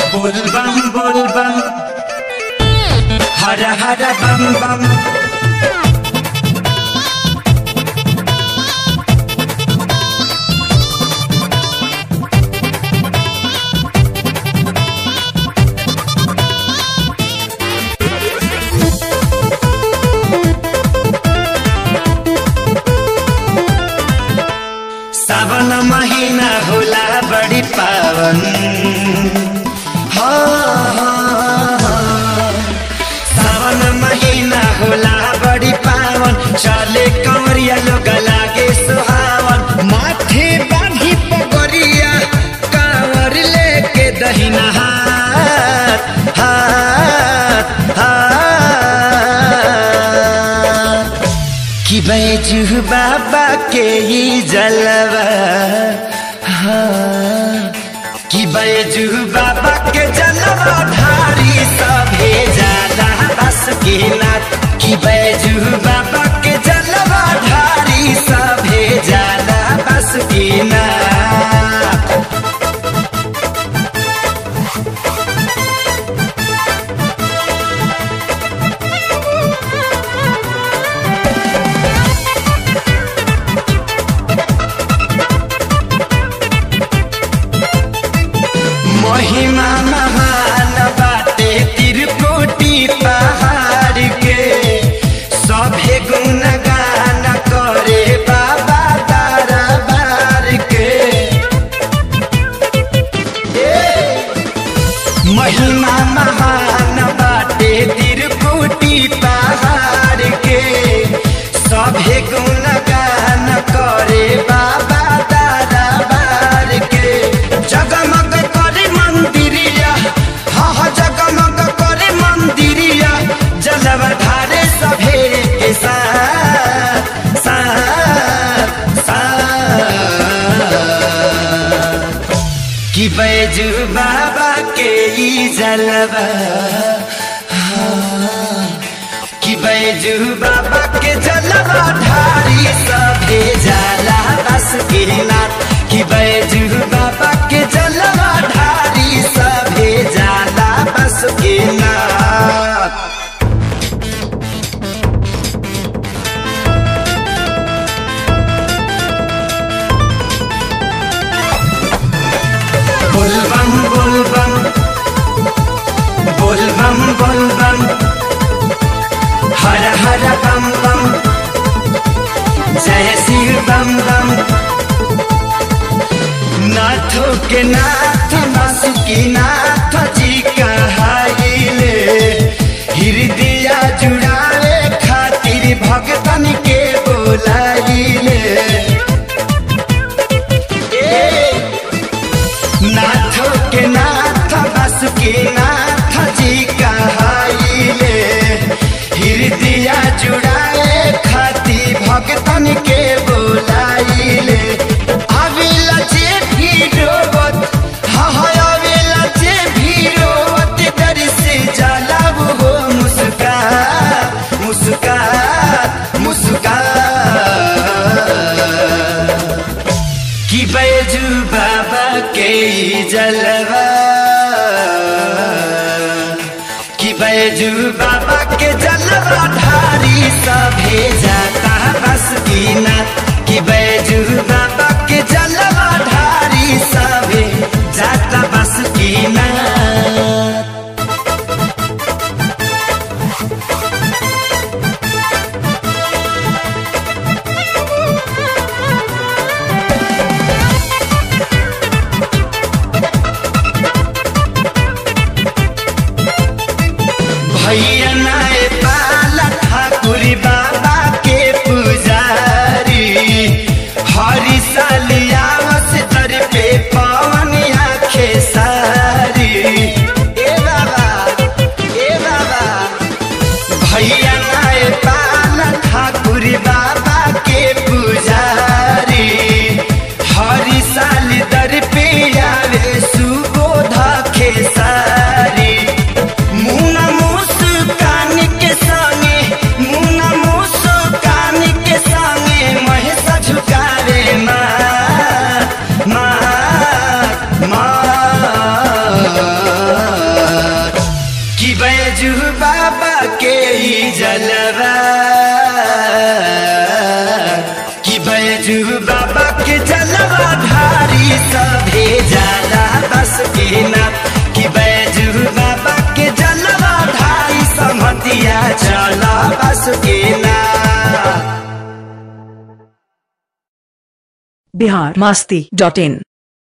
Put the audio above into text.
बोलबम बोलबम हर हर बम बम सावन महीना होला बड़ी पावन हाँ, हाँ, हाँ। सावन महीना होला बड़ी पावन चले कंवरिया लोग लागे सुहावन माथे बांधी पगरिया कांवर लेके दहिना हाथ हाथ हाथ कि बैजू बाबा के ही जलवा हाँ, कि बैजू बाबा के जलवा ढारी सभे जाला बस के नाथ कि बैजू बाबा के जलवा ढारी सभे जाला बस के नाथ महिमा महान बाटे तिरकोटी पहाड़ के सभे गुण गान करे बाबा दरबार के महिमा महान बाटे तिरकुटी पहाड़ के सभे गुण गान करे बाबा दरबार के जगमग करे मंदिरिया हाँ हाँ जगमग करे मंदिरिया जलव धारे सभे के साथ साथ साथ कि बैजू बाबा के ई जलवा हाँ, कि बैजू बाबा के जलवा ढारी सभे जाला बस के नाथ कि बैजू बाबा के जलवा ढारी सभे जाला बस के नाथ बोलबम बोलबम बोलबम बोलबम हर हर बम बम जय शिव बम बम नाथो के नाथ बासुकी नाथ जी कहाइले हृदय जुड़ावे खातिर भगतन के बोलाइले ए नाथो के नाथ बस के नाथ जी कहाइले हृदय जुड़ाए खाती भगतन के बोलाइले आवेला जे भी रोवत हाँ हाँ आवेला जे भी रोवत दर से जाला वो मुस्कान मुस्कान मुस्कान कि बैजू बाबा के ई जलवा कि बैजू बाबा के जलवा ढारी सभे जाता बस की ना कि बैजू बाबा के जलवा ढारी सभे जाता बस की ना भैया नाय पाला ठाकुर बाबा के पुजारी हरि सालियावस बैजू बाबा के ई जलवा कि बैजू बाबा के जलवा धारी सभे जाला बस के ना कि बैजू बाबा के जलवा धारी समतिया चला बस के ना बिहार मस्ती डॉट इन